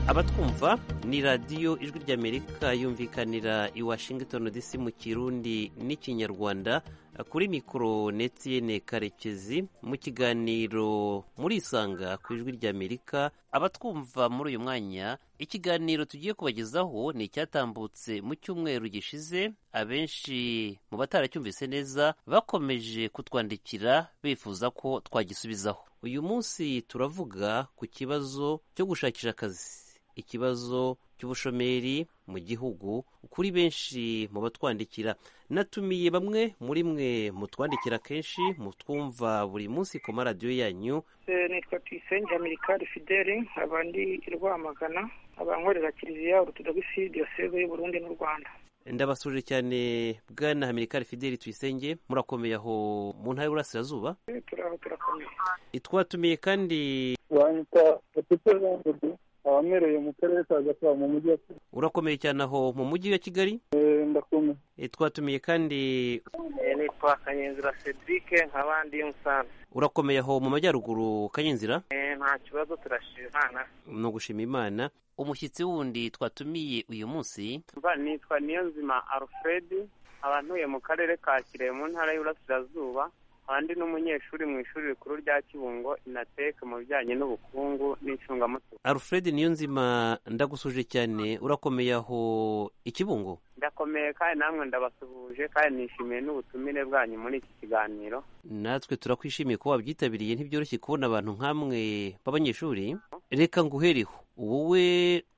abatwumva ni radiyo ijwi ry'amerika yumvikanira i washington dc mu kirundi n'ikinyarwanda kuri mikoro netiyene karekezi mu kiganiro murisanga ku ijwi ry'amerika abatwumva muri uyu mwanya ikiganiro tugiye kubagezaho ni icyatambutse mu cyumweru gishize abenshi mu bataracyumvise neza bakomeje kutwandikira bifuza ko twagisubizaho uyu munsi turavuga ku kibazo cyo gushakisha akazi ikibazo cy'ubushomeri mu gihugu kuri benshi mu batwandikira natumiye bamwe muri mwe mutwandikira kenshi mutwumva buri munsi ku maradiyo yanyu nitwa tuyisenge amerikari fideli abandi i rwamagana abankorera kiliziya orutodogisi diyoseze y'u burundi n'u rwanda ndabasuje cyane bwana amerikari fideli tuyisenge murakomeye aho mu ntara y'uburasirazuba turaho turakomeye twatumiye kandi wanyita gatete jean abamereye mu karere ka gasabo mu mujyi wa kigali urakomeye cyane aho mu mujyi wa kigali ndakomeye twatumiye kandi nitwa kanyenzira cedric nk'abandi iyo musanze urakomeye aho mu majyaruguru kanyenzira nta kibazo turashima imana ni ugushima imana umushyitsi wundi twatumiye uyu munsi mba nitwa niyonzima alfred abantuye mu karere ka kirehe mu ntara y'uburasirazuba abandi n'umunyeshuri mu ishuri rikuru rya kibungo inateke mu bijyanye n'ubukungu n'incungamutungo alfred niyonzima ndagusuje cyane urakomeye aho ikibungo ndakomeye kandi namwe ndabasuhuje kandi nishimiye n'ubutumire bwanyu muri iki kiganiro natwe turakwishimiye kuba wabyitabiriye ntibyoroshye kubona abantu nk'amwe b'abanyeshuri reka nguhereho wowe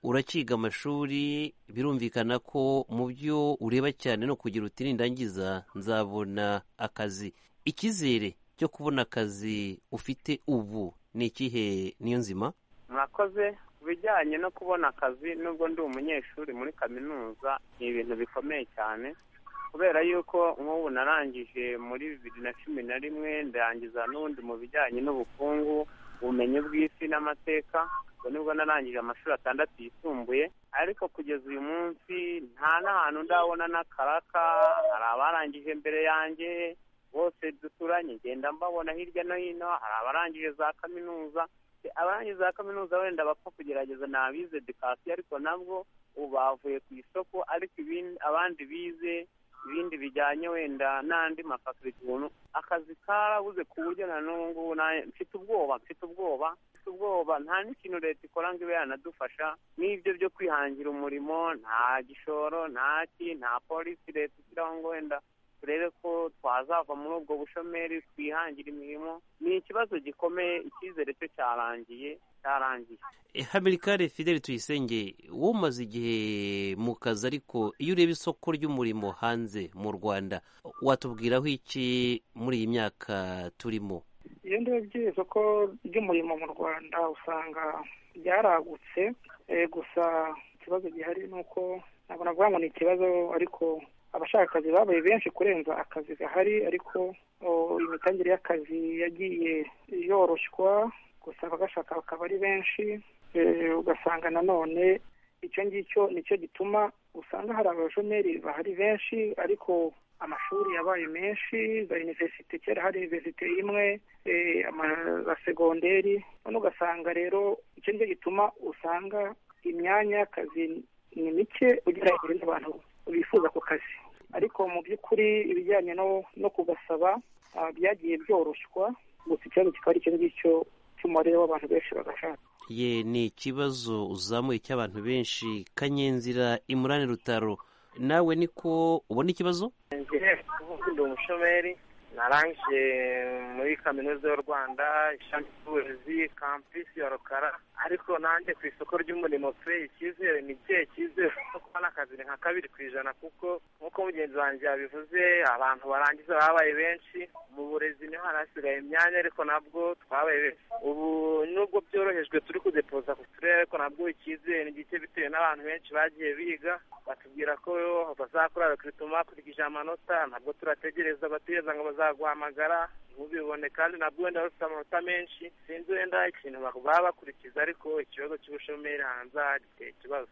urakiga amashuri birumvikana ko mu byo ureba cyane no kugira uti nindangiza nzabona akazi icyizere cyo kubona akazi ufite ubu ni ikihe niyo nzima murakoze ku bijyanye no kubona akazi nubwo ndi umunyeshuri muri kaminuza ni ibintu bikomeye cyane kubera yuko nk'ubu narangije muri bibiri na cumi na rimwe ndarangiza n'ubundi mu bijyanye n'ubukungu ubumenyi bw'isi n'amateka ubwo nibwo narangije amashuri atandatu yisumbuye ariko kugeza uyu munsi nta n'ahantu ndabona n'akaraka hari abarangije mbere yanjye bose duturanye ngenda mbabona hirya no hino hari abarangije za kaminuza abarangije za kaminuza wenda bapfa kugerageza ni abize dekasiyo ariko nabwo ubu bavuye ku isoko ariko abandi bize ibindi bijyanye wenda n'andi mafakuriti ubuntu akazi karabuze ku buryo na n'ubu mfite ubwoba mfite ubwoba mfite ubwoba nta n'ikintu leta ikora ngo ibe yanadufasha n'ibyo byo kwihangira umurimo nta gishoro ntaki nta polisi leta ishyiraho ngo wenda turebe ko twazava muri ubwo bushomeri twihangire imirimo ni ikibazo gikomeye icyizere cyo cyarangiye cyarangiye hamirikare fideli tuyisenge wowe umaze igihe mu kazi ariko iyo ureba isoko ry'umurimo hanze mu rwanda watubwiraho iki muri iyi myaka turimo iyo ndebye isoko ry'umurimo mu rwanda usanga ryaragutse gusa ikibazo gihari ni uko ntabwo navuga ngo ni ikibazo ariko abashaka akazi babaye benshi kurenza akazi gahari ariko imitangire y'akazi yagiye yoroshywa gusa abagashaka bakaba ari benshi ugasanga nanone icyo ngicyo nicyo gituma usanga hari abashomeri bahari benshi ariko amashuri yabaye menshi za iniverisite kera hari iniverisite imwe amasegonderi none ugasanga rero icyo ngicyo gituma usanga imyanya y'akazi ni mike ugereranyije n'abantu bifuza ako kazi ariko mu by'ukuri ibijyanye no kugasaba byagiye byoroshywa gusa ikibazo kikaba ari icyo ngicyo cy'umubare w'abantu benshi bagashaka ye ni ikibazo uzamuye cy'abantu benshi kanyenzira imurane rutaro nawe niko ubona ikibazo ndi umushomeri narangije muri kaminuza y'u rwanda ishami ry'uburezi kampisi ya rukara ariko nanjye ku isoko ry'umurimo pe icyizere ni ikihe cyizere cyo kubona akazi ni nka kabiri ku ijana kuko nk'uko mugenzi wanjye yabivuze abantu barangiza babaye benshi mu burezi niho harasigaye imyanya ariko nabwo twabaye benshi ubu nubwo byorohejwe turi kudepoza ku turere ariko nabwo icyizere ni gike bitewe n'abantu benshi bagiye biga batubwira ko bazakora rekurutoma hakurikije amanota ntabwo turategereza bategereza ngo bazaguhamagara ntubibone kandi nabwo wenda bafite amanota menshi sinzi wenda ikintu baba bakurikiza ariko ikibazo cy'ubushomeri hanze giteye ikibazo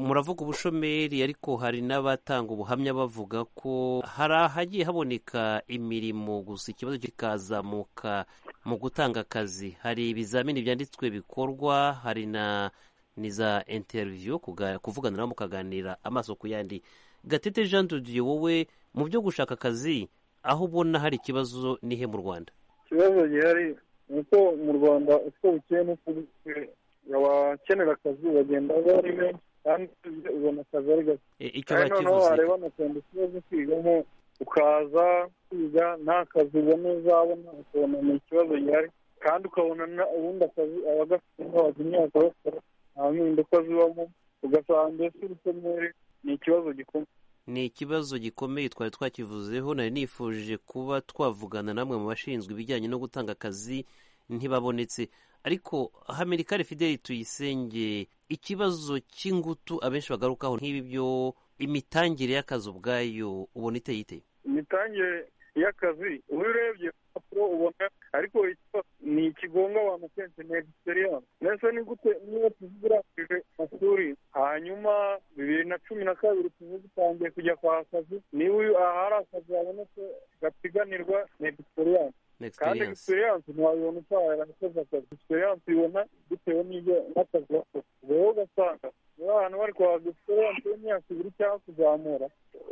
muravuga ubushomeri ariko hari n'abatanga ubuhamya bavuga ko hari ahagiye haboneka imirimo gusa ikibazo kikazamuka mu gutanga akazi hari ibizamini byanditswe bikorwa hari na ni za interiviyu kuga- kuvuganira mukaganira amaso ku yandi gatete jean dudiye wowe mu byo gushaka akazi aho ubona hari ikibazo nihe mu rwanda ikibazo gihari ni uko mu rwanda uko bukeye n'uko bukeye abakenera akazi bagenda bari benshi kandi urebye ubona akazi ari gake E, icyo kandi noneho bakivuze wareba na cyane ikibazo kwigamo ukaza kwiga nta kazi ubona uzabona ukabona ni ikibazo gihari kandi ukabona na- ubundi akazi abagafite n'abajya imyaka bakora nta mpinduka zibamo ugasanga mbese ubutemere ni ikibazo gikomeye ni ikibazo gikomeye twari twakivuzeho nari nifuje kuba twavugana namwe mu bashinzwe ibijyanye no gutanga akazi ntibabonetse ariko hamirikare fideli tuyisenge ikibazo cy'ingutu abenshi bagarukaho nk'ibi byo imitangire y'akazi ubwayo ubona iteye ite imitangire y'akazi uba urebye ku mpapuro ubona ariko ikibazo ni ikigonga abantu kenshi ni egisiperiyanse mbese ni gute niba tuzirangije amashuri hanyuma bibiri na cumi na kabiri tuvuge utangiye kujya kwa akazi niba uyu ahari akazi habonetse gapiganirwa ni egisiperiyanse kandi Experience. egisiperiyanse ntiwabibona utahera akoze akazi egisiperiyanse uyibona bitewe n'ibyo n'akazi wakoze ubwo rero ugasanga niba ahantu bari kwahabwa egisiperiyanse y'imyaka ibiri cyangwa kuzamura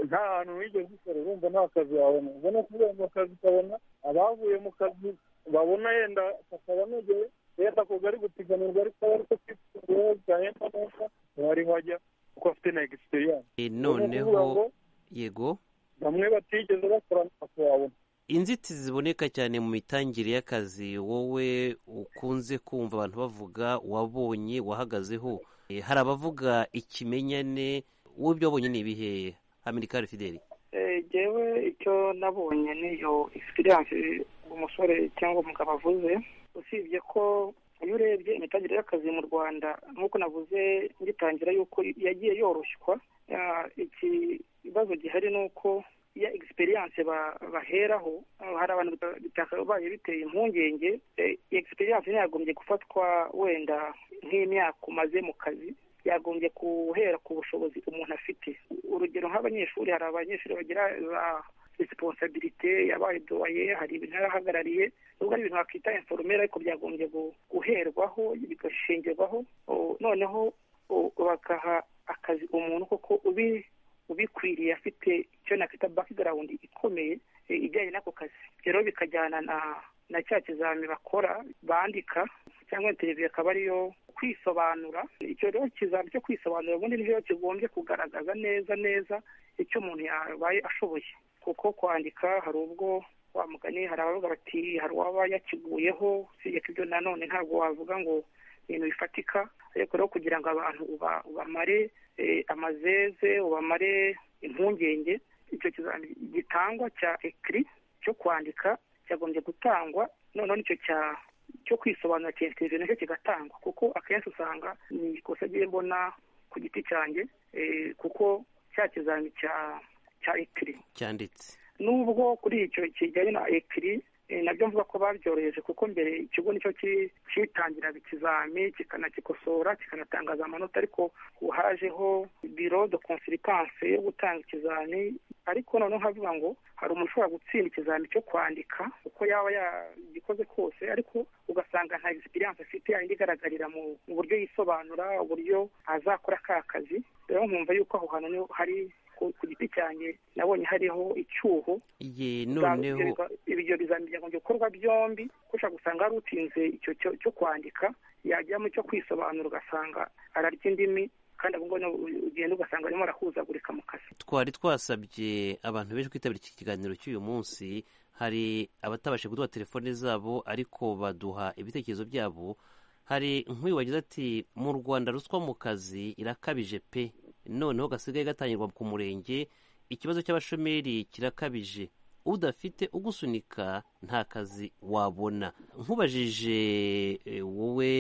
nta hantu wigeze ukora urumva nta kazi wabona ubwo ni ukuvuga ngo akazi ukabona abavuye mu kazi babona yenda kakabanogeye yenda ako kari gupiganirwa ariko aba ariko kifungura gahenda neza ntibari bajya kuko afite na egisiperiyanse E, ni ukuvuga ngo noneho yego bamwe batigeze bakora ntako wabona inzitizi ziboneka cyane mu mitangire y'akazi wowe ukunze kumva abantu bavuga wabonye wahagazeho Eh, hari abavuga ikimenyane wowe ibyo wabonye ni ibihe amerikani fideli Eh, jewe icyo nabonye niyo experience umusore cyangwa umugabo avuze usibye ko iyo urebye imitangire y'akazi mu rwanda nk'uko navuze ngitangira yuko yagiye yoroshywa Ah, ikibazo gihari ni uko ya experience ba- baheraho ah, hari abantu bita- bitakabaye biteye impungenge Eh, experience ntiyagombye gufatwa wenda nk'imyaka umaze mu kazi yagombye guhera ku bushobozi umuntu afite urugero nk'abanyeshuri hari abanyeshuri bagira za resiponsabilite yabaye doye hari ibintu yarahagarariye nubwo ari ibintu wakita informere ariko byagombye gu- guherwaho bigashingirwaho O- noneho o- bakaha akazi umuntu koko ubi ubikwiriye afite icyo nakwita background ikomeye e, ijyanye n'ako kazi rero bikajyana na na cya kizami bakora bandika cyangwa televiziyo akaba ariyo kwisobanura icyo rero kizami cyo kwisobanura ubundi nicyo kigombye kugaragaza neza neza icyo umuntu yabaye ashoboye kuko kwandika hari ubwo wa mugani hari abavuga bati hari uwaba yakiguyeho usibye ko ibyo nanone ntabwo wavuga ngo ibintu bifatika ariko rero kugira ngo abantu uba- ubamare eh, amazeze ubamare impungenge icyo kizami gitangwa cya ekiri cyo kwandika cyagombye gutangwa noneho nicyo cya cyo kwisobanura cya interview nacyo kigatangwa kuko akenshi usanga ni ikosa agiye mbona ku giti cyanjye eh, kuko cya kizami cya cya ekiri cyanditse nubwo kuri icyo kijyanye na ekiri eh, nabyo mvuga ko babyoroheje kuko mbere ikigo nicyo ki- cyitangiraga ikizami kikanakikosora kikanatangaza amanota ariko ubu hajeho biro de consilitanse yo gutanga ikizami ariko noneho nkavuga ngo hari umuntu ushobora gutsinda ikizami cyo kwandika uko yaba yagikoze kose ariko ugasanga nta egisipiriyanse afite yayindi igaragarira mu mu buryo yisobanura uburyo azakora ka kazi rero nkumva yuko aho hantu niho hari ku ku giti cyanjye nabonye hariho icyuho ye Za- noneho ibyo- ibyo bizamini byagombye gukorwa byombi ko ushobora gusanga hari utsinze icyo cyo- cyo kwandika yajya mu cyo kwisobanura ugasanga ararya indimi kandi ahubwo ugenda ugasanga arimo arahuzagurika mu kazi twari twasabye abantu benshi kwitabira iki kiganiro cy'uyu munsi hari abatabashije kuduha telefone zabo ariko baduha ibitekerezo byabo hari nk'uyu wagize ati mu rwanda ruswa mu kazi irakabije pe noneho gasigaye gatangirwa ku murenge ikibazo cy'abashomeri kirakabije udafite ugusunika nta kazi wabona nkubajije eh, wowe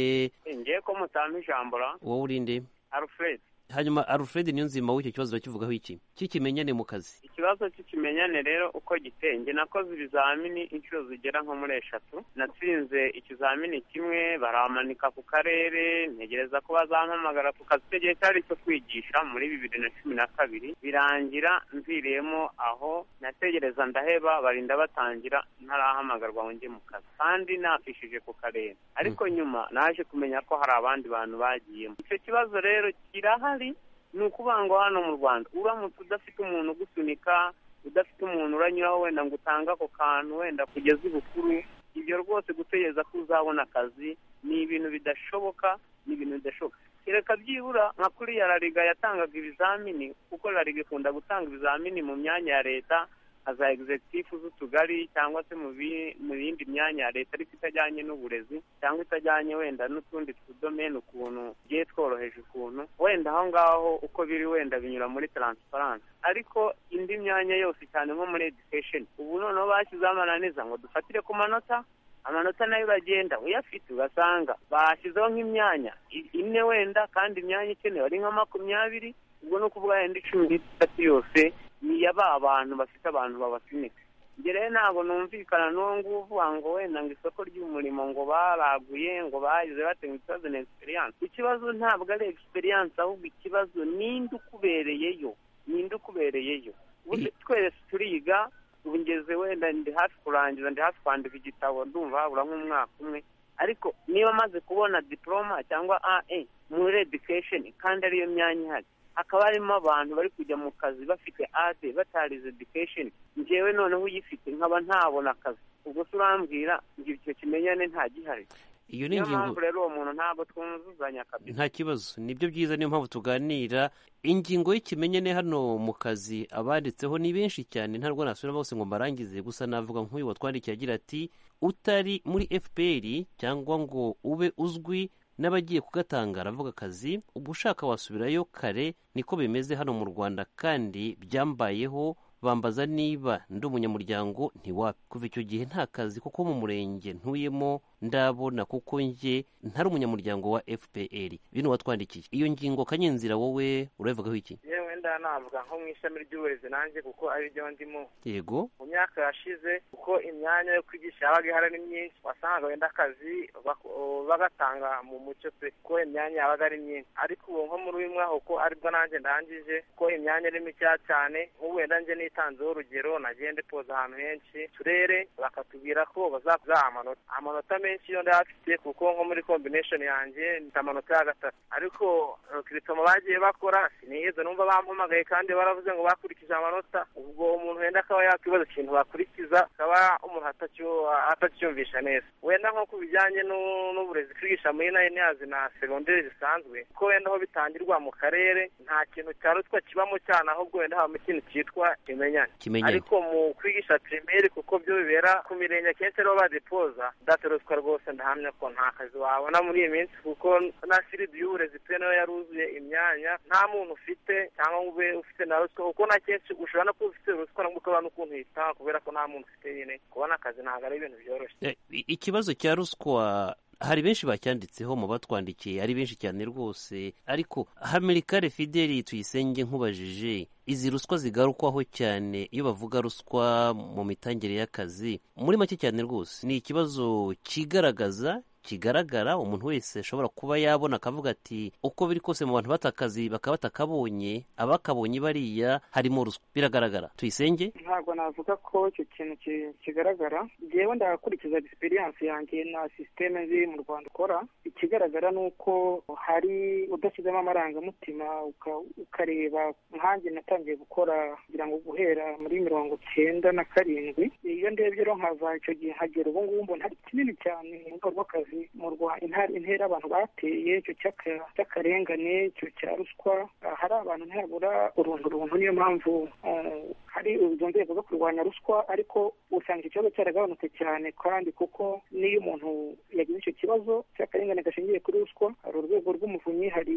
ngiye ko mutanga ijambo ra wowe urinde alfred hanyuma alfred niyonzima w'icyo kibazo urakivugaho iki cy'ikimenyane mu kazi ikibazo cy'ikimenyane rero uko gitenge nakoze ibizamini inshuro zigera nko muri eshatu natsinze ikizamini kimwe baramanika ku karere ntegereza ko bazampamagara ku kazi icyo gihe cyari icyo kwigisha muri bibiri na cumi na kabiri birangira mviriyemo aho nategereza ndaheba barinda batangira ntarahamagarwa ngo njye mu kazi kandi nafishije ku karere ariko nyuma naje kumenya ko hari abandi bantu bagiyemo icyo kibazo rero kirahari ni ukuvuga ngo hano mu rwanda uramutse udafite umuntu ugusunika udafite umuntu uranyuraho wenda ngo utange ako kantu wenda kugeza ibukuru ibyo rwose gutegereza ko uzabona akazi ni ibintu bidashoboka ni ibintu bidashoboka kereka byibura nka kuri ya rariga yatangaga ibizamini kuko rariga ikunda gutanga ibizamini mu myanya ya leta nka za egizekitifu z'utugari cyangwa se mu bi- mu yindi myanya ya leta ariko itajyanye n'uburezi cyangwa itajyanye wenda n'utundi tudomeni ukuntu tugiye tworoheje ukuntu wenda aho ngaho uko biri wenda binyura muri taransifaransa ariko indi myanya yose cyane nko muri edikesheni ubu noneho bashyizeho amananiza ngo dufatire ku manota amanota nayo uragenda uyafite ugasanga bashyizeho nk'imyanya i- ine wenda kandi imyanya ikenewe ari nka makumyabiri ubwo ni ukuvuga yenda icumi n'itatu yose ni iya ba bantu bafite abantu babasunika njye rero ntabwo numvikana n'uwo nguvuga ngo wenda ngo isoko ry'umurimo ngo baraguye ngo bagize bate ngo ikibazo ni egisperiyanse ikibazo ntabwo ari egisperiyanse ahubwo ikibazo ninde ukubereyeyo ninde ukubereyeyo ubu twese turiga ubu ngeze wenda ndi hafi kurangiza ndi hafi kwandika igitabo ndumva habura nk'umwaka umwe ariko niba maze kubona diporoma cyangwa ae muri edikesheni kandi ariyo myanya ihari hakaba harimo abantu bari kujya mu kazi bafite ade batarize edikesheni njyewe noneho uyifite nkaba ntabona akazi ubwo se urambwira ngo icyo kimenyane ntagihari iyo ni niyo ingingo mpamvu rero uwo muntu ntabwo twuzuzanya kabisa nta kibazo nibyo byiza niyo mpamvu tuganira ingingo y'ikimenyane hano mu kazi abanditseho ni benshi cyane ntabwo nasubira bose ngo mbarangize gusa navuga nk'uyu watwandikiye agira ati utari muri fpr cyangwa ngo ube uzwi n'abagiye kugatanga aravuga akazi ubwo ushaka wasubirayo kare niko bimeze hano mu rwanda kandi byambayeho bambaza niba ndi umunyamuryango ntiwapi kuva icyo gihe nta kazi kuko mu murenge ntuyemo ndabona kuko njye ntari umunyamuryango wa fpr bino watwandikiye iyo ngingo kanyenzira wowe urabivugaho iki yewe wenda navuga nko mu ishami ry'uburezi nanjye kuko ari ryo ndimo yego mu myaka yashize kuko imyanya yo kwigisha yabaga ihari ari myinshi wasangaga wenda akazi bak- bagatanga mu mucyo pe kuko imyanya yabaga ari myinshi ariko ubu nko muri uyu mwaka uko aribwo nanjye ndangije kuko imyanya ari mikeya cyane nk'ubu wenda njye nitanzeho urugero nagiye ndipoza ahantu henshi turere bakatubwira ko bazakuza amanota amanota menshi yo ndayafite kuko nko muri combination yanjye mfite amanota ya gatatu ariko kiritomo bagiye bakora sinigeze numva bampamagaye kandi baravuze ngo bakurikije amanota ubwo umuntu wenda akaba yakwibaza ikintu bakurikiza akaba umuntu atacyu- atacyumvisha neza wenda nko ku bijyanye nu- n'uburezi twigisha muri nayiniyazi na segonderi zisanzwe ko wenda aho bitangirwa mu karere nta kintu cya ruswa kibamo cyane ahubwo wenda habamo ikintu cyitwa kimenyane kimenyane ariko mu kwigisha pirimeri kuko byo bibera ku mirenge akenshi ariho badepoza ndatoroswa rwose ndahamya ko nta kazi wabona muri iyi minsi kuko na siridi y'uburezi pe nayo yaruzuye imyanya nta muntu ufite cyangwa ngo ube ufite na ruswa kuko na kenshi ushobora no kuba ufite ruswa nubwo ukaba n'ukuntu uyitanga kubera ko nta muntu ufite nyine kubona akazi ntabwo ari ibintu byoroshye Eh, i- ikibazo cya ruswa hari benshi bacyanditseho mu batwandikiye ari benshi cyane rwose ariko hamirikare fideli tuyisenge nkubajije izi ruswa zigarukwaho cyane iyo bavuga ruswa mu mitangire y'akazi muri make cyane rwose ni ikibazo kigaragaza kigaragara umuntu wese ashobora kuba yabona akavuga ati uko biri kose mu bantu bata akazi bakaba batakabonye abakabonye bariya harimo ruswa biragaragara tuyisenge ntabwo navuga ko icyo kintu ki- kigaragara ngewe ndagakurikiza egisperiyanse yanjye na sisiteme ziri mu rwanda ukora ikigaragara ni uko hari udashyizemo amarangamutima uka- ukareba nkanjye natangiye gukora kugira ngo guhera muri mirongo cyenda na karindwi iyo ndebye rero nkava icyo gihe nkagera ubu ngubu mbona hari kinini cyane mu rwego rw'akazi mu rwa- intara intera abantu bateye icyo cy'aka- cy'akarengane icyo cya ruswa Ah, hari abantu ntihabura uruntu runtu niyo mpamvu ah, hari izo nzego zo kurwanya ruswa ariko usanga icyo kibazo cyaragabanutse cyane kandi kuko n'iyo umuntu yagize icyo kibazo cy'akarengane gashingiye gashingiye kuri ruswa hari urwego rw'umuvunyi hari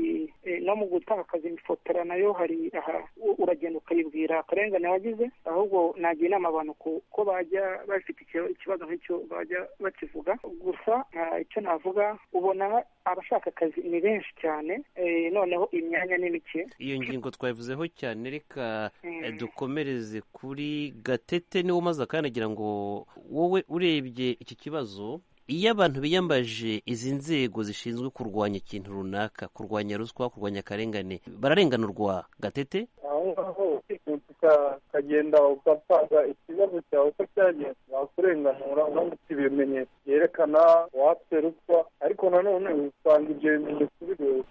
no mu gutakaza imifotora nayo hari aha uragenda ukayibwira akarengane wagize ahubwo nagira inama abantu ko bajya bafite ikibazo nk'icyo bajya bakivuga gusa icyo navuga ubona abashaka akazi ni benshi cyane noneho imyanya ni mike iyo ngingo twayivuzeho cyane reka dukomereze kuri gatete niwo umaze akanagira ngo wowe urebye iki kibazo iyo abantu biyambaje izi nzego zishinzwe kurwanya ikintu runaka kurwanya ruswa kurwanya akarengane bararenganurwa gatete aho ngaho ukagenda ugasanga ikibazo cyawe uko cyagenze wakurenganura unamutse ibimenyetso byerekana watse ruswa ariko nanone usanga ibyo bimenyetso bigoye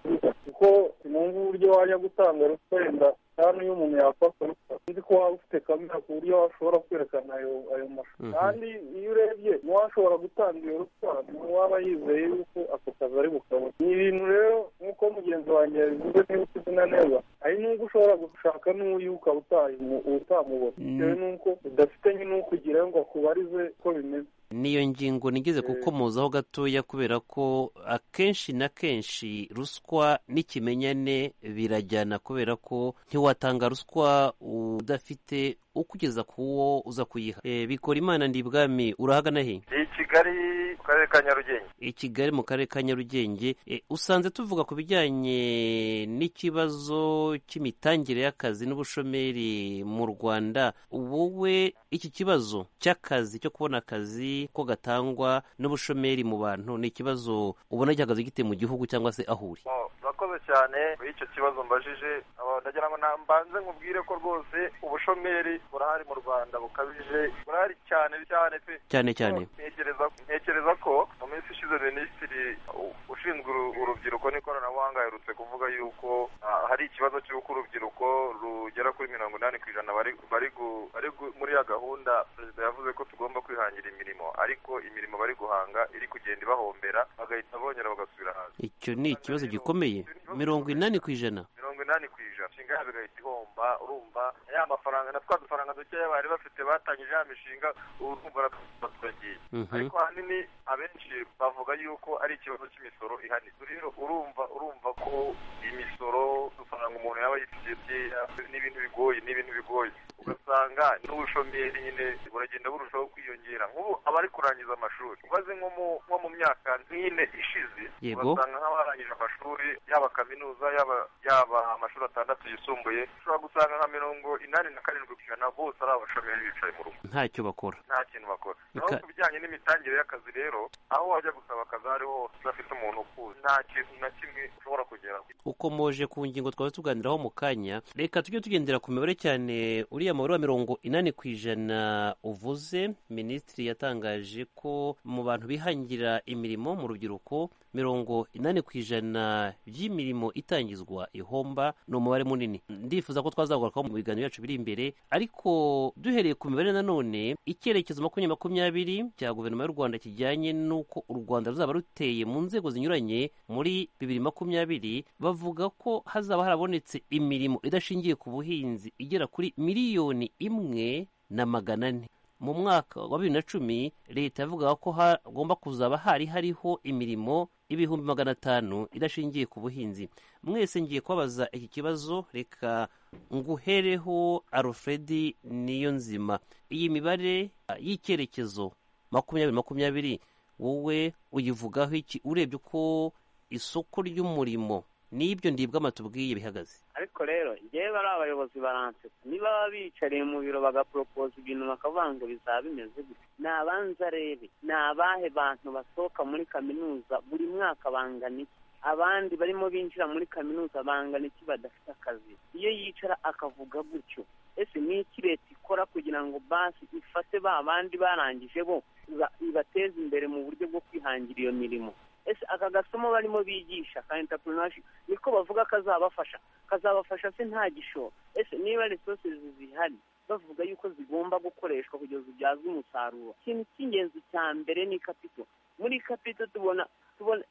kuko sinumva uburyo wajya gutanga ruswa wenda kandi iyo umuntu yafata ruswa uzi ko waba ufite kamera ku buryo washobora kwerekana ayo mashusho kandi iyo urebye n'uwashobora gutanga iyo ruswa n'uwaba yizeye yuko ako kazi ari bukabona ni ibintu rero nk'uko mugenzi wanjye yabivuze niba ukizina neza hari n'ubwo ushobora gushaka n'uyu ukaba utamubona bitewe n'uko udafite nyine ukugira ngo akubarize uko bimeze niyo ngingo nigeze gukomozaho gatoya kubera ko akenshi na kenshi ruswa n'ikimenyane birajyana kubera ko ntiwatanga ruswa udafite ukugeza ku wo uza kuyiha bikora imana ndibwami urahagana he i kigali mu karere ka nyarugenge i kigali mu karere ka nyarugenge usanze tuvuga ku bijyanye n'ikibazo cy'imitangire y'akazi n'ubushomeri mu rwanda wowe iki kibazo cy'akazi cyo kubona akazi ko gatangwa n'ubushomeri mu bantu ni ikibazo ubona gihagaze gite mu gihugu cyangwa se aho uri murakoze cyane kuri icyo kibazo mbajije ndagira ngo mbanze nkubwire ko rwose ubushomeri burahari mu rwanda bukabije burahari cyane cyane pe cyane cyane ntekereza ko mu minsi ishize minisitiri ushinzwe urubyiruko n'ikoranabuhanga aherutse kuvuga yuko hari ikibazo cy'uko urubyiruko rugera kuri mirongo inani ku ijana bari muri ya gahunda perezida yavuze ko tugomba kwihangira imirimo ariko imirimo bari guhanga iri kugenda ibahombera bagahita bongera bagasubira hasi icyo ni ikibazo gikomeye mirongo inani ku ijana mirongo inani ku ijana inshinga yabo igahita ihomba urumva ya mafaranga na twa dufaranga dukeya bari bafite batangije ya mishinga urumva baturagiye ariko ahanini abenshi bavuga yuko ari ikibazo cy'imisoro ihanitse rero urumva urumva ko imisoro dufaranga umuntu yaba yitiriye byeya ni ibintu bigoye ni ibintu bigoye ugasanga n'ubushomeri nyine buragenda burushaho kwiyongera nk'ubu abari kurangiza amashuri ubaze nko mu myaka nk'ine ishize ugasanga nk'abarangije amashuri yaba kaminuza yaba yaba amashuri atandatu yisumbuye ushobora gusanga nka mirongo inani na karindwi ku ijana bose ari abashomeri bicaye mu rugo ntacyo bakora nta kintu bakora naho ku bijyanye n'imitangire y'akazi rero aho wajya gusaba akazi aho hose udafite umuntu ukuzi nta kintu na kimwe ushobora kugeraho ukomoje ku ngingo twaba tuganiraho mu kanya reka tujye tugendera ku mibare cyane uriya mubare wa mirongo inani ku ijana uvuze minisitiri yatangaje ko mu bantu bihangira imirimo mu rubyiruko mirongo inani ku ijana by'imirimo itangizwa ihomba ni umubare munini ndifuza ko twazagurukaho mu biganiro byacu biri imbere ariko duhereye ku mibare nanone icyerekezo makumyabiri makumyabiri cya guverinoma y'u rwanda kijyanye n'uko u rwanda ruzaba ruteye mu nzego zinyuranye muri bibiri makumyabiri bavuga ko hazaba harabonetse imirimo idashingiye ku buhinzi igera kuri miliyoni imwe na magana ane mu mwaka wa bibiri na cumi leta yavuga ko hagomba kuzaba hari hariho imirimo y'ibihumbi magana atanu idashingiye ku buhinzi mwese ngiye kubabaza iki kibazo reka nguhereho alfredi niyo nzima iyi mibare y'icyerekezo makumyabiri makumyabiri wowe uyivugaho iki urebye uko isoko ry'umurimo n'ibyo ndibwa amatubwiye bihagaze ariko rero njyewe ari abayobozi baransetsa niba baba bicariye mu biro bagaporopoza ibintu bakavuga ngo bizaba bimeze gutya ni abanza rebe ni abahe bantu basohoka muri kaminuza buri mwaka bangana iki abandi barimo binjira muri kaminuza bangana iki badafite akazi iyo yicara akavuga gutyo ese ni iki leta ikora kugira ngo basi ifate ba bandi barangije bo ibateze imbere mu buryo bwo kwihangira iyo mirimo ese aka gasomo barimo bigisha ka interinashono niko bavuga kazabafasha kazabafasha se nta gishoro ese niba resosi zihari bavuga yuko zigomba gukoreshwa kugeza ubyazwa umusaruro ikintu cy'ingenzi cya mbere ni kapito muri kapito tubona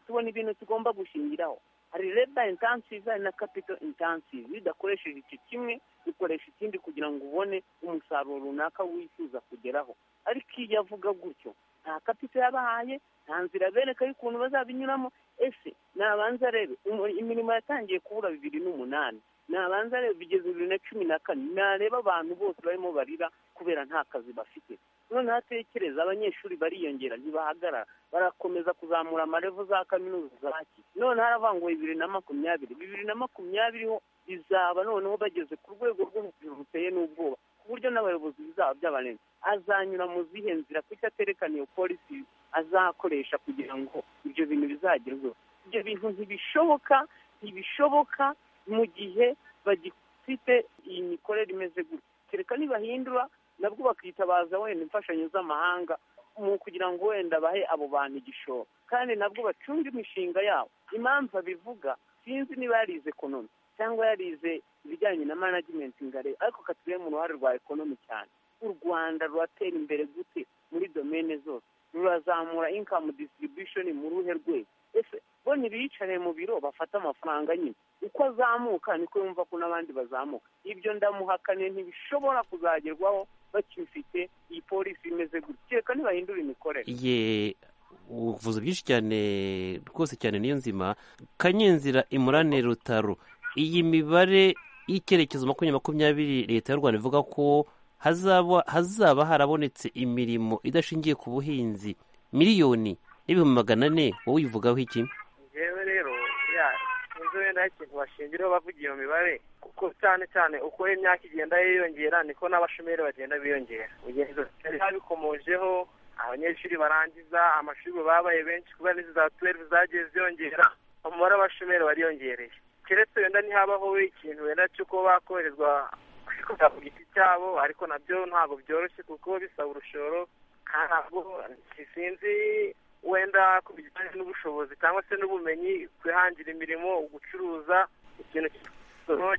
tubona ibintu tugomba gushingiraho hari leta intansive hari na kapito intansive iyo udakoresheje icyo kimwe ukoresha ikindi kugira ngo ubone umusaruro runaka wifuza kugeraho ariko iyo avuga gutyo nta kapita yabahaye nta nzira bereka y'ukuntu bazabinyuramo ese nabanza arebe imirimo yatangiye kubura bibiri n'umunani nabanza arebe bigeze bibiri na cumi na kane nareba abantu bose barimo barira kubera nta kazi bafite noneho atekereza abanyeshuri bariyongera ntibahagarara barakomeza kuzamura amarevu za kaminuza za ki noneho aravuga ngo bibiri na makumyabiri bibiri na makumyabiri ho bizaba noneho bageze ku rwego rw'ubuzima buteye n'ubwoba ku buryo n'abayobozi bizaba byabarenze azanyura mu zihe nzira kuko aterekana iyo polisi azakoresha kugira ngo ibyo bintu bizagerweho ibyo bintu ntibishoboka ntibishoboka mu gihe bagifite iyi mikorere imeze gutya kereka nibahindura nabwo bakitabaza wenda imfashanyo z'amahanga mu kugira ngo wenda bahe abo bantu igishoro kandi nabwo bacunga imishinga yabo impamvu abivuga sinzi niba yarize ekonomi cyangwa yarize ibijyanye na management ngareba ariko katuye mu ruhare rwa ekonomi cyane u rwanda ruratera imbere gute muri domene zose rurazamura income distribution mu ruhe rwego ese bo ntibiyicare mu biro bafate amafaranga nyine uko azamuka niko yumva ko n'abandi bazamuka ibyo ndamuhakaniye ntibishobora kuzagerwaho bakifite iyi polisi imeze gutya reka ntibahindure imikorere ye uvuze byinshi cyane rwose cyane niyo nzima kanyenzira imurane rutaro iyi mibare y'icyerekezo makumyabiri makumyabiri leta y'u rwanda ivuga ko hazaba harabonetse imirimo idashingiye ku buhinzi miliyoni n'ibihumbi magana ane wowe uyivugaho iki yewe rero sinzi wenda hari ikintu bashingiraho bavuga iyo mibare kuko cyane cyane uko imyaka igenda yiyongera niko n'abashomeri bagenda biyongera ugenda bitari babikomojeho abanyeshuri barangiza amashuri babaye benshi kubera n'izi za tuwelive zagiye ziyongera umubare w'abashomeri wariyongereye keretse wenda ntihabaho ikintu wenda cy'uko bakoherezwa kwikorera ku giti cyabo ariko nabyo ntabwo byoroshye kuko bisaba urushoro ntabwo sinzi wenda ku bijyanye n'ubushobozi cyangwa se n'ubumenyi kwihangira imirimo gucuruza ikintu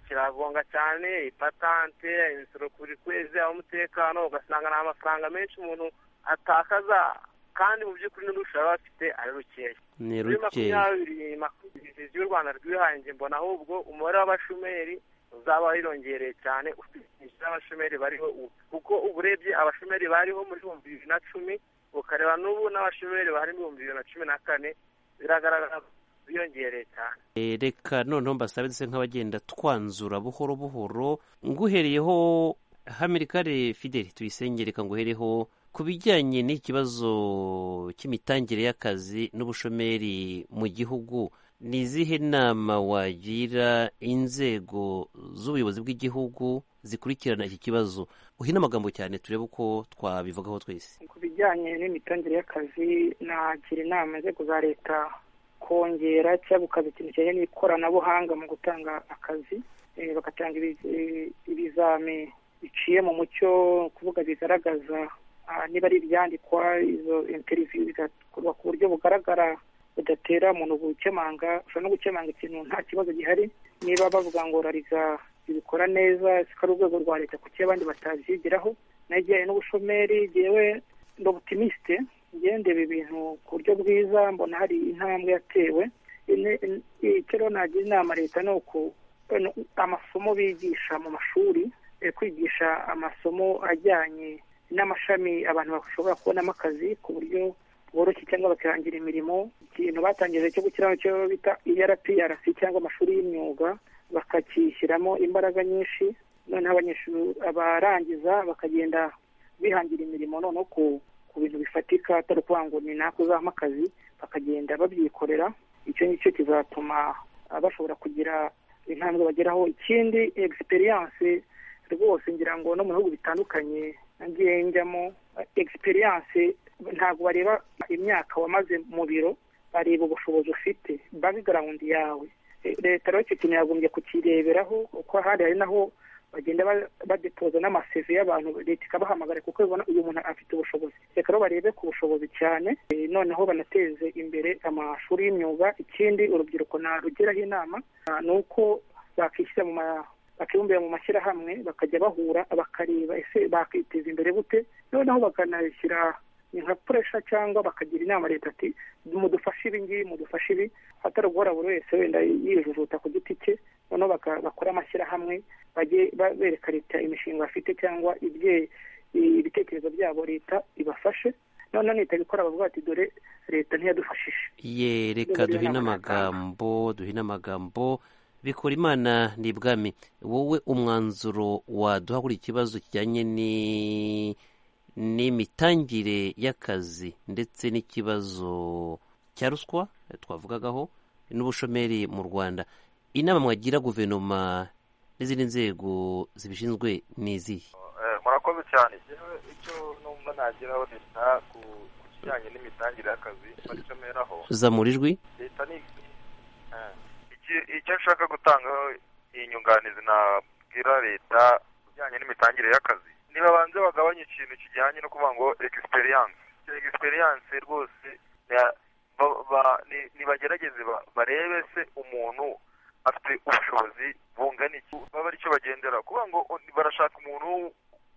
kiragonga cyane ipatante imisoro buri kwezi umutekano ugasanga ni amafaranga menshi umuntu atakaza kandi mu by'ukuri n'urusha baba bafite ari rukeya ni rukeya makumyabiri y'u rwanda rwihangiye mbona ahubwo umubare w'abashomeri uzaba warongereye cyane ukurikije n'abashomeri bariho ubu kuko ubu urebye abashomeri bariho muri ibihumbi bibiri na cumi ukareba n'ubu n'abashomeri bari mu bihumbi bibiri na cumi na kane biragaragara biyongereye cyane reka noneho mbasabe duse nk'abagenda twanzura buhoro buhoro nguhereyeho hamirikare fideli tuyisenge reka nguhereho ku bijyanye n'ikibazo cy'imitangire y'akazi n'ubushomeri mu gihugu ni izihe nama wagira inzego z'ubuyobozi bw'igihugu zikurikirana iki kibazo uhina amagambo cyane turebe uko twabivugaho twese ku bijyanye n'imitangire y'akazi nagira inama inzego za leta kongera cyangwa gukaza ikintu kijyanye n'ikoranabuhanga mu gutanga akazi bagatanga ibizami biciye mu mucyo kuvuga bigaragaza niba ari ibyandikwa izo interiviyu bigakorwa ku buryo bugaragara budatera umuntu gukemanga ushobora no gukemanga ikintu nta kibazo gihari niba bavuga ngo rariza ibikora neza ari urwego rwa leta kuki abandi batabyigiraho najyanye n'ubushomeri ngewe ndi obutimiste ngendebe ibintu ku buryo bwiza mbona hari intambwe yatewe icyo rero nagira inama leta ni uko amasomo bigisha mu mashuri kwigisha amasomo ajyanye n'amashami abantu bashobora kubonamo akazi ku buryo bworoshye cyangwa bakihangira imirimo ikintu batangije cyo gukiraho cyo bita ERPRC cyangwa amashuri y'imyuga bakakishyiramo imbaraga nyinshi noneho abanyeshuri abarangiza bakagenda bihangira imirimo noneho ku bintu bifatika atari ukuvuga ngo ni nako uzahamo akazi bakagenda babyikorera icyo ngicyo kizatuma bashobora kugira intambwe bageraho ikindi egisperiyanse rwose ngira ngo no mu bihugu bitandukanye nagiye njyamo egisperiyanse ntabwo bareba imyaka wamaze mu biro bareba ubushobozi ufite bagigarawundi yawe leta rero icyo kintu yagombye kukireberaho uko ahandi hari naho bagenda badetoza n'amaseve y'abantu leta ikabahamagara kuko ibona uyu muntu afite ubushobozi reka rero barebe ku bushobozi cyane noneho banateze imbere amashuri y'imyuga ikindi urubyiruko narugeraho inama ni uko bakishyira mu bakibumbira mu mashyirahamwe bakajya bahura bakareba ese bakiteza imbere gute noneho bakanashyira nka puresha cyangwa bakagira inama leta ati mudufashe ibi ngibi mudufashe ibi atari guhora buri wese wenda yijujuta ku giti cye noneho bakora amashyirahamwe bajye bereka leta imishinga bafite cyangwa ibitekerezo byabo leta ibafashe noneho nihita gukora bavuga ati dore leta ntiyadufashije ye reka duhine amagambo duhine amagambo bikora imana ni ibwami wowe umwanzuro waduha kuri ikibazo kijyanye n'imitangire y'akazi ndetse n'ikibazo cya ruswa twavugagaho n'ubushomeri mu rwanda inama mwagira guverinoma n'izindi nzego zibishinzwe ni izihe murakoze cyane icyo numva nageraho leta ku kijyanye n'imitangire y'akazi baricomeraho zamura ijwi leta ni icyo nshaka gutangaho iyi nyunganizi nabwira leta ijyanye n'imitangire y'akazi ntibabanze bagabanye ikintu kijyanye no kuvuga ngo egisperiyanse egisperiyanse rwose nibagerageze barebe se umuntu afite ubushobozi bungana iki baba aricyo bagendera kuvuga ngo barashaka umuntu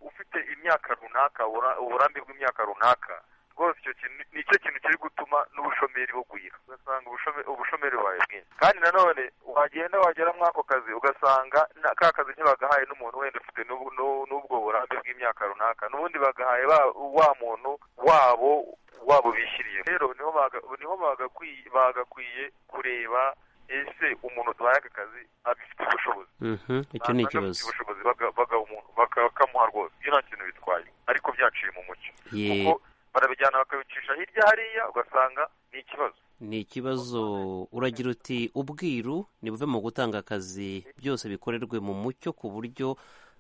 ufite imyaka runaka uburambe bw'imyaka runaka rwose icyo kintu ni cyo kintu kiri gutuma n'ubushomeri bugwira ugasanga ubushomeri bubaye bwinshi kandi nanone wagenda wagera muri ako kazi ugasanga ka kazi ntibagahaye n'umuntu wenda ufite n'ubwo burambe bw'imyaka runaka n'ubundi bagahaye wa muntu wabo wabo bishyiriye rero niho bagakwiye kureba ese umuntu duhaye aka kazi abifite ubushobozi icyo ni ikibazo ubushobozi bakamuha rwose ibyo nta kintu bitwaye ariko byaciye mu mucyo kuko barabijyana bakabicisha hirya hariya ugasanga ni ikibazo ni ikibazo uragira uti ubwiru nibuve mu gutanga akazi byose bikorerwe mu mucyo ku buryo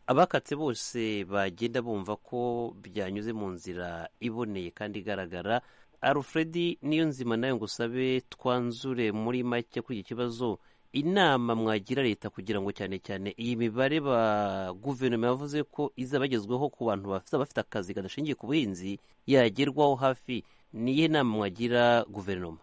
abakatse bose bagenda bumva ko byanyuze mu nzira iboneye kandi igaragara alfred niyo nzima nayo ngo usabe twanzure muri make kuri iki kibazo inama mwagira leta kugira ngo cyane cyane iyi mibare ba guverinoma yavuze ko izaba yagezweho ku bantu bafite akazi kadashingiye ku buhinzi yagerwaho hafi niyo nama mwagira guverinoma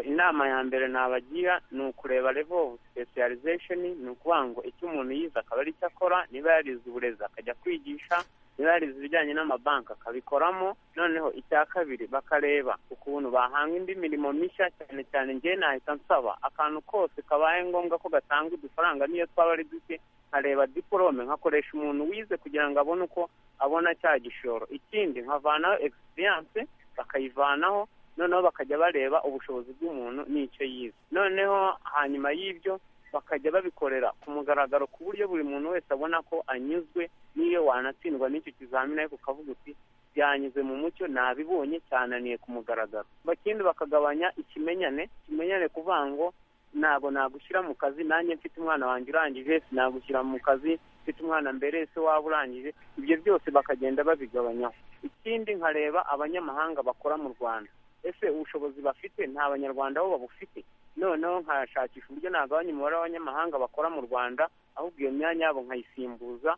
inama ya mbere nabagira ni ukureba level specialization ni ukuvuga ngo icyo umuntu yize akaba ari cyo akora niba yarize uburezi akajya kwigisha niba yarize ibijyanye n'amabanki akabikoramo noneho icya kabiri bakareba ukuntu bahanga indi mirimo mishya cyane cyane ngewe nahita nsaba akantu kose kabaye ngombwa ko gatanga udufaranga niyo twaba ari duke nkareba diporome nkakoresha umuntu wize kugira ngo abone uko abona cya gishoro ikindi nkavanaho egisperiyanse bakayivanaho noneho bakajya bareba ubushobozi bw'umuntu n'icyo yize noneho hanyuma y'ibyo bakajya babikorera ku mugaragaro ku buryo buri muntu wese abona ko anyuzwe n'iyo wanatsindwa n'icyo kizamini ariko ukavuga uti byanyuze mu mucyo nabibonye cyananiye ku mugaragaro bakindi bakagabanya ikimenyane ikimenyane kuvuga ngo ntabwo nagushyira mu kazi nanjye mfite umwana wanjye urangije sinagushyira mu kazi mfite umwana mbere ese waba urangije ibyo byose bakagenda babigabanyaho ikindi nkareba abanyamahanga bakora mu rwanda ese ubushobozi bafite nta banyarwanda bo babufite noneho nkashakisha uburyo nagabanya umubare w'abanyamahanga bakora mu rwanda ahubwo iyo myanya yabo nkayisimbuza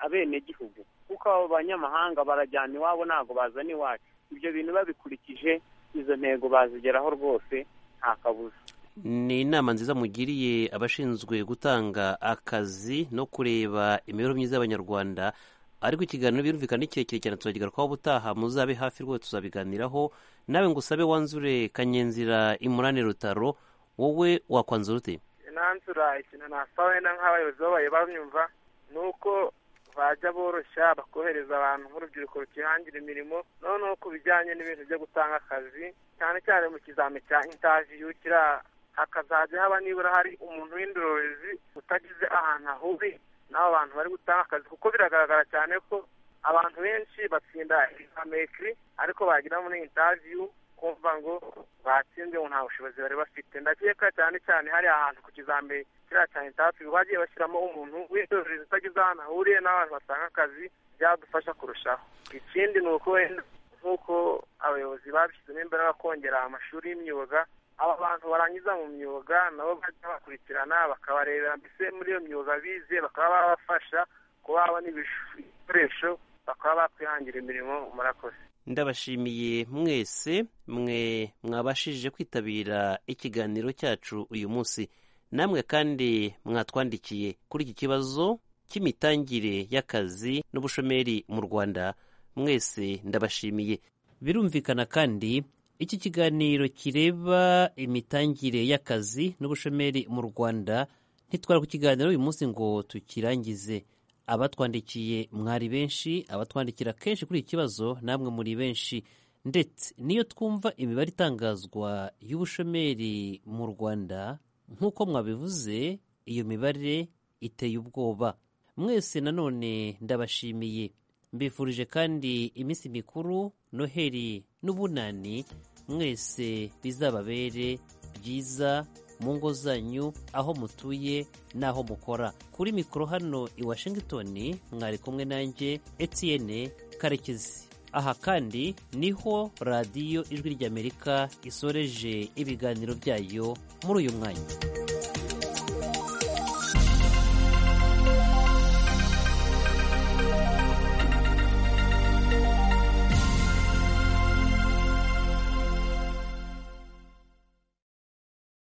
abenegihugu kuko abo banyamahanga barajyana iwabo ntabwo bazana iwacu ibyo bintu babikurikije izo ntego bazigeraho rwose nta kabuza ni inama nziza mugiriye abashinzwe gutanga akazi no kureba imibereho myiza y'abanyarwanda ariko ikiganiro birumvikana ni kirekire cyane tuzagigarukaho ubutaha muzabe hafi rwose tuzabiganiraho nawe ngo usabe wanzure kanyenzira imurane rutaro wowe wakwanzura ute nanzura ikintu nasaba wenda nk'abayobozi babaye banyumva ni uko bajya boroshya bakohereza abantu nk'urubyiruko rukihangira imirimo noneho ku bijyanye n'ibintu byo gutanga akazi cyane cyane mu kizami cya intaviyu kiriya hakazajya haba nibura hari umuntu w'indorerezi utagize ahantu ahuriye n'abo bantu bari gutanga akazi kuko biragaragara cyane ko abantu benshi batsinda amekiri ariko bagira muri intaviyu kumva ngo batsinze ngo nta bushobozi bari bafite ndakeka cyane cyane hari ahantu ku kizambe kiriya cya intaviyu bagiye bashyiramo umuntu w'indorerezi utagize ahantu ahuriye n'abantu batanga akazi byadufasha kurushaho ikindi ni uko wenda nk'uko abayobozi babishyizemo imbaraga bakongera amashuri y'imyuga aba bantu barangiza mu myuga nabo bajya bakurikirana bakabarebera mbese muri iyo myuga bize bakaba babafasha kuba babona ibikoresho bakaba bakwihangira imirimo murakoze ndabashimiye mwese mwe mwabashije kwitabira ikiganiro cyacu uyu munsi namwe kandi mwatwandikiye kuri iki kibazo cy'imitangire y'akazi n'ubushomeri mu rwanda mwese ndabashimiye birumvikana kandi iki kiganiro kireba imitangire y'akazi n'ubushomeri mu rwanda ntitwara ku kiganiro uyu munsi ngo tukirangize abatwandikiye mwari benshi abatwandikira kenshi kuri iki kibazo namwe muri benshi ndetse niyo twumva imibare itangazwa y'ubushomeri mu rwanda nk'uko mwabivuze iyo mibare iteye ubwoba mwese nanone ndabashimiye mbifurije kandi iminsi mikuru noheli n'ubunani mwese bizababere byiza mu ngo zanyu aho mutuye n'aho mukora kuri mikoro hano i washington mwari kumwe nanjye etienne karekezi aha kandi niho radiyo ijwi ry'amerika isoreje ibiganiro byayo muri uyu mwanya